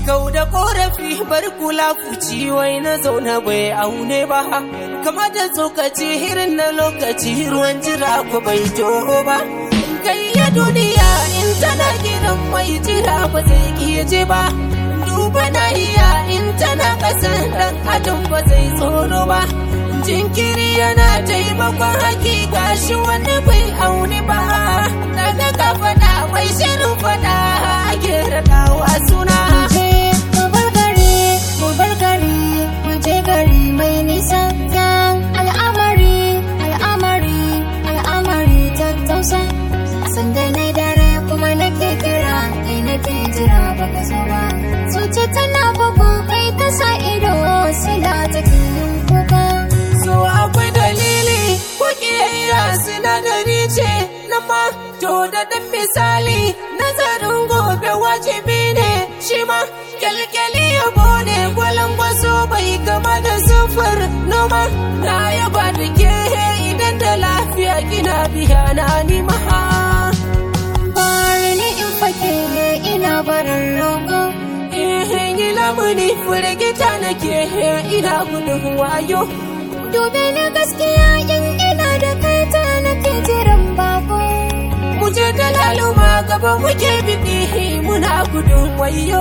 kau da korafi bar kula fuci wai na zauna bai aune ba kama da tsokaci irin na lokaci ruwan jira ku bai toho ba kai ya duniya in tana gidan mai jira ba zai iya je ba duba na iya in tana kasan dan adam ba zai tsoro ba jinkiri yana taimakon hakika shi wani bai auni ba daga ka fada bai shirin fada ake raɗawa suna je mu bar gari mu bar gari mu je gari mai nisa kan al'amari al'amari al'amari tattausa sanda na dare kuma nake kira kai nake jira baka zo ba zuci tana bugu kai ta sa ido sila take yin kuka so akwai dalili ko kiyayya sinadari ce na ma to da dan misali nazarin gobe wajibi ne shi ma kyalkyali ya bone gwalan gwaso bai gama da sufur noma na yaba da ke idan da lafiya kina biya na ni maha bari ni in fake ina barin rogo Ihin yi lamuni firgita nake ina gudun wayo Dube na gaskiya in ina da kai ta nake jiran bako. mu je da laluma gaba muke biɗi muna gudun wayo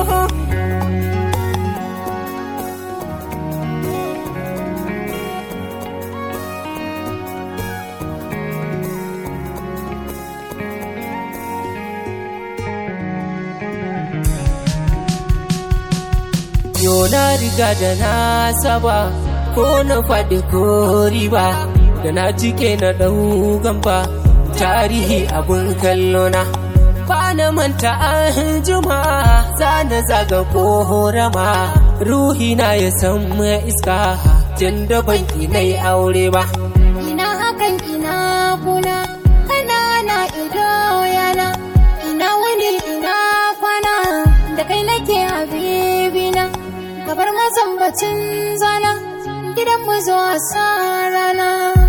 Yo na riga da na saba ko na faɗi ko riba da na cike na ɗau gamba tarihi abun kallona ba na manta an juma za na zaga ko horama ruhi na ya san iska tun da banki na yi aure ba Ina hakan ina kuna, kana na ido yana. Ina wani ina kwana, da kai nake habibina. Kabar mazambacin zana, gidan mu zuwa sa rana.